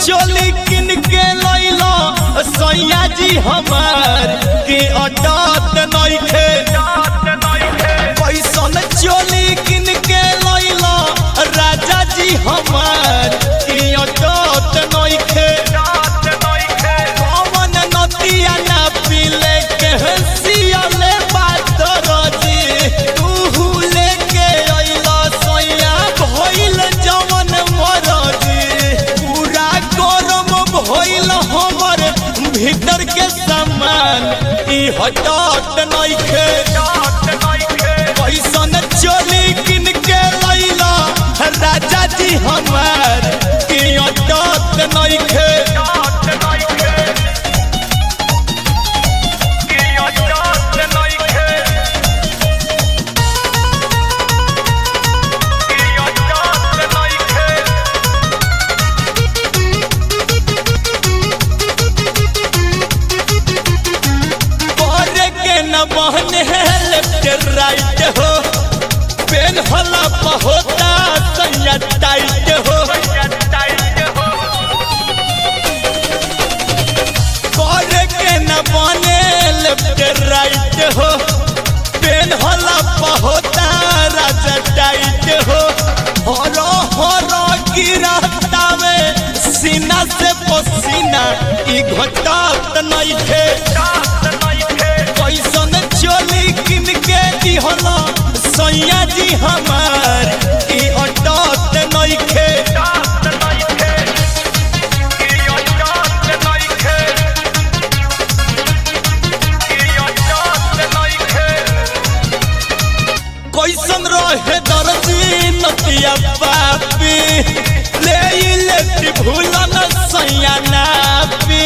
चोली किन के लैलो सैया जी हमार के अटत नइखे कैसन चोली किन के लैलो राजा जी हमार के अटत नइखे पवन नदिया ना पीले के सियाले बात रजी तू लेके अइला सैया भइल जवन मरजी पूरा गरम भइल हमर भीतर के सामान ई हटत नइखे कैसन चोली किन के लैला राजा जी हमार की अटत नइखे करे के न बहने लेफ्ट राइट हो पेन हला होता सैया टाइट हो करे के न बने लेफ्ट राइट हो पेन हला होता राजा टाइट हो हरो हरो गिरता में सीना से पसीना ई घटत नहीं थे कैसन चोली किन के दिहला सैया जी हमार की अटत नइखे कैसन रहे दर्जी नतिया पापी ले ई लेफ्ट भूलन सैया नापी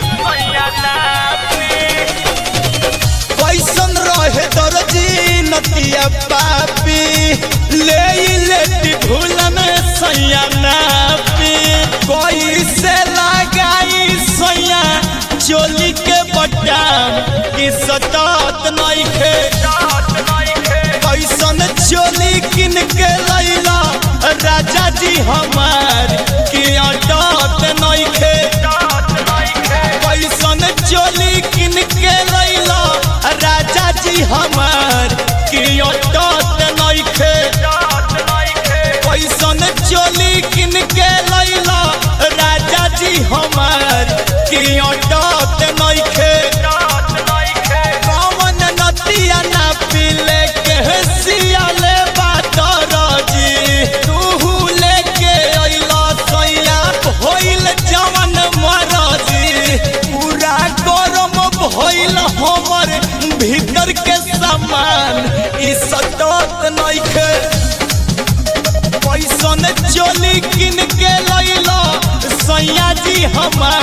कैसन रहे दर्जी नतिया पापी ले ई लेफ्ट भूलन सैया नापी कैसे लगाई सैया चोली के बटाम की सतात नइखे कैसन चोली किन के लैला राजा जी हमार की अटत नइखे कैसन चोली किन के लैला राजा जी हमार की अटत नइखे कैसन चोली किन के लैला राजा जी हमार की अटत नइखे पवन नदिया ना पीले के सियाले बात रजी तू लेके अइला सैया भइल जवन मरजी पूरा गरम भइल हमर भीतर के सामान ई सटत नइखे कैसन चोली किन के लैला सैया जी हमार